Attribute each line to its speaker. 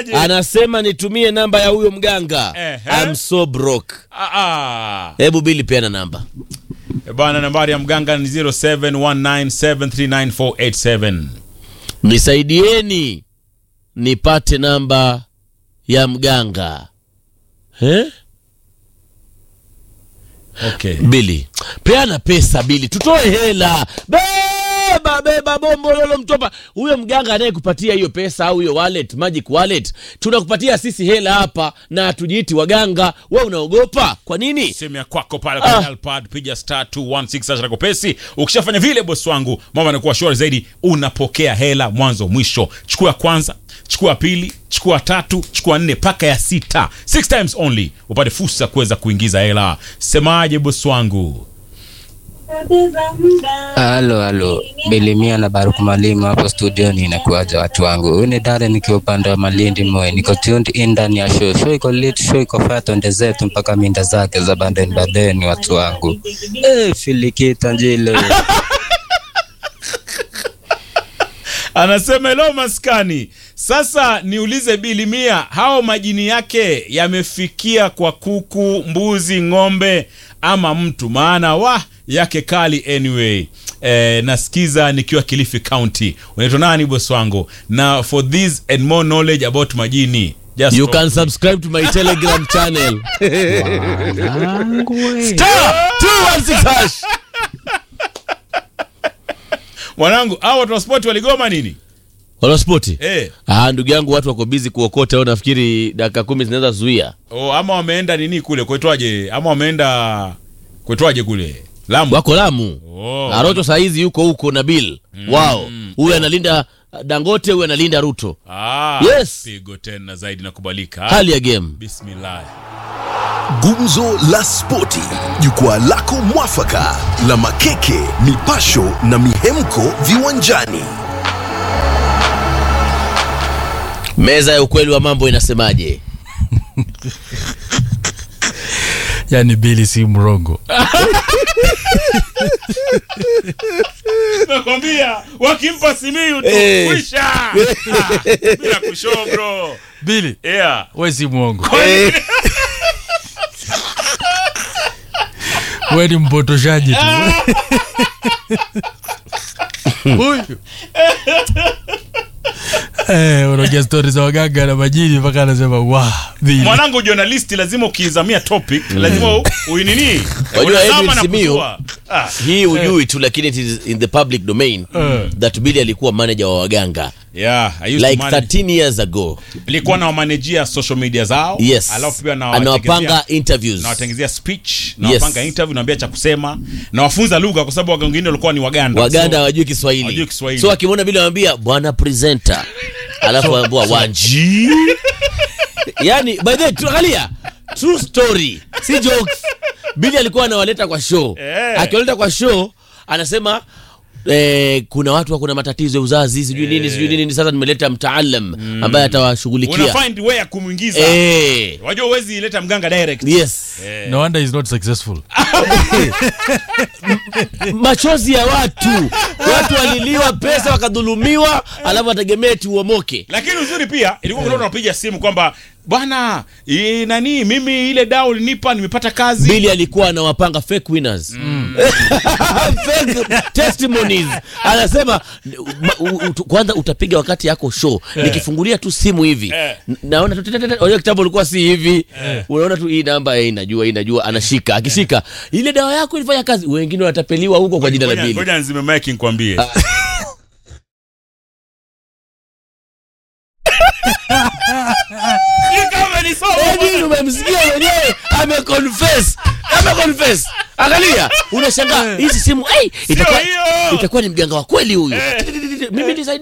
Speaker 1: Anasemaje?
Speaker 2: anasema nitumie namba ya huyo mganga
Speaker 1: Ehe.
Speaker 2: I'm so broke
Speaker 1: Ah, ah.
Speaker 2: hebu bili peana namba
Speaker 1: Eh, Bwana, nambari ya mganga ni 0719739487.
Speaker 2: nisaidieni nipate namba ya mganga eh?
Speaker 1: Okay.
Speaker 2: bili peana pesa bili tutoe hela beba beba bombo lolo mtopa huyo mganga anayekupatia hiyo pesa au hiyo wallet magic wallet tunakupatia sisi hela hapa na hatujiiti waganga we unaogopa kwa nini
Speaker 1: simu ya kwako pale kwenye
Speaker 2: Ah.
Speaker 1: alpad piga star 216 hash lako pesi ukishafanya vile bosi wangu mambo yanakuwa shwari zaidi unapokea hela mwanzo mwisho chukua ya kwanza chukua ya pili chukua ya tatu chukua nne mpaka ya sita six times only upate fursa ya kuweza kuingiza hela semaje bosi wangu
Speaker 3: Halo, halo, Bilimia na Baruku Mwalimu hapo studioni, inakuwaja watu wangu. Huyu ni Dare nikiwa upande wa Malindi Moi, niko tuned in ndani ya show. Show iko lit, show iko faya, twende zetu mpaka minda zake za bandeni bandeni, watu wangu. Eh, filikita njile
Speaker 1: anasema hello maskani sasa niulize bilimia hao majini yake yamefikia kwa kuku mbuzi ng'ombe ama mtu maana wa yake kali anyway eh, nasikiza nikiwa kilifi county unaitwa nani boss wangu na for this and more knowledge about majini just
Speaker 2: you
Speaker 1: talk
Speaker 2: can
Speaker 1: to me.
Speaker 2: subscribe to my telegram channel star 216 hash
Speaker 1: mwanangu hao watu wa sport waligoma nini
Speaker 2: wanaspoti
Speaker 1: eh,
Speaker 2: ah, ndugu yangu watu wako bizi kuokota au nafikiri dakika kumi zinaweza zuia
Speaker 1: oh, ama wameenda nini kule kwetwaje ama wameenda kwetwaje kule lamu
Speaker 2: wako lamu
Speaker 1: Oh.
Speaker 2: arocho sahizi yuko huko na bill wao huyu analinda dangote huyu analinda ruto
Speaker 1: Ah,
Speaker 2: Yes.
Speaker 1: pigo tena zaidi nakubalika.
Speaker 2: hali ya game
Speaker 1: Bismillah.
Speaker 4: Gumzo la Spoti, jukwaa lako mwafaka la makeke, mipasho na mihemko viwanjani.
Speaker 2: meza ya ukweli wa mambo inasemaje
Speaker 5: yani bili si mrongo
Speaker 1: Nakwambia wakimpa simiu tu
Speaker 2: Eh.
Speaker 1: kwisha. Ah, Bila kushow bro.
Speaker 5: bili
Speaker 1: Yeah.
Speaker 5: we si mwongo we ni mpotoshaji tu huyu Eh, unaongea stori za waganga na majini mpaka anasema wa bili
Speaker 1: Mwanangu journalist lazima ukizamia topic lazima u- uinini.
Speaker 2: Wajua
Speaker 1: Unazama
Speaker 2: Edwin
Speaker 1: na
Speaker 2: Simiyu,
Speaker 1: kujua. Ah,
Speaker 2: hii ujui tu lakini it is in the public domain that billy alikuwa manager wa waganga
Speaker 1: yeah, I used
Speaker 2: like
Speaker 1: to manage.
Speaker 2: 13 years ago
Speaker 1: Nilikuwa na wamanejia social media zao.
Speaker 2: yes
Speaker 1: Alafu pia na
Speaker 2: anawapanga interviews
Speaker 1: nawatengezea speech
Speaker 2: Yes.
Speaker 1: nawapanga interview naambia cha kusema nawafunza lugha kwa sababu waganga wengine walikuwa ni waganda
Speaker 2: waganda
Speaker 1: So-
Speaker 2: hawajui kiswahili
Speaker 1: hawajui Kiswahili.
Speaker 2: so akimwona vile anamwambia bwana presenter alafu anaambua wanji yani by the way tuangalia true story si jokes bili alikuwa anawaleta kwa show
Speaker 1: Eh.
Speaker 2: akiwaleta kwa show anasema Eh, kuna watu wako na matatizo ya uzazi sijui nini sijui nini sasa nimeleta mtaalam ambaye atawashughulikia
Speaker 1: una find way ya kumwingiza
Speaker 2: eh,
Speaker 1: wajua uwezi ileta mganga direct
Speaker 2: yes
Speaker 5: no wonder he's not successful
Speaker 2: machozi ya watu watu waliliwa pesa wakadhulumiwa alafu wategemee tuomoke
Speaker 1: lakini uzuri pia ilikuwa kuna watu wanapiga simu kwamba bwana eh, nani mimi ile dao ulinipa nimepata kazi
Speaker 2: bili alikuwa anawapanga fake winners fake testimonies anasema ma- u- u- tu- kwanza utapiga wakati yako show nikifungulia tu simu hivi
Speaker 1: Eh.
Speaker 2: n- naona tu tetetete, unajua kitambo ulikuwa si hivi unaona tu hii namba eh, inajua inajua anashika akishika ile dawa yako ilifanya kazi wengine watapeliwa huko kwa jina la
Speaker 1: Ngoja-
Speaker 2: bili
Speaker 1: ngoja nzime mic nikwambie Ni kama ni somo.
Speaker 2: Edwin umemsikia mwenyewe ameconfess ameconfess angalia unashangaa hizi simu ai itakuwa
Speaker 1: hiyo.
Speaker 2: itakuwa ni mganga wa kweli huyu mimi nisaidie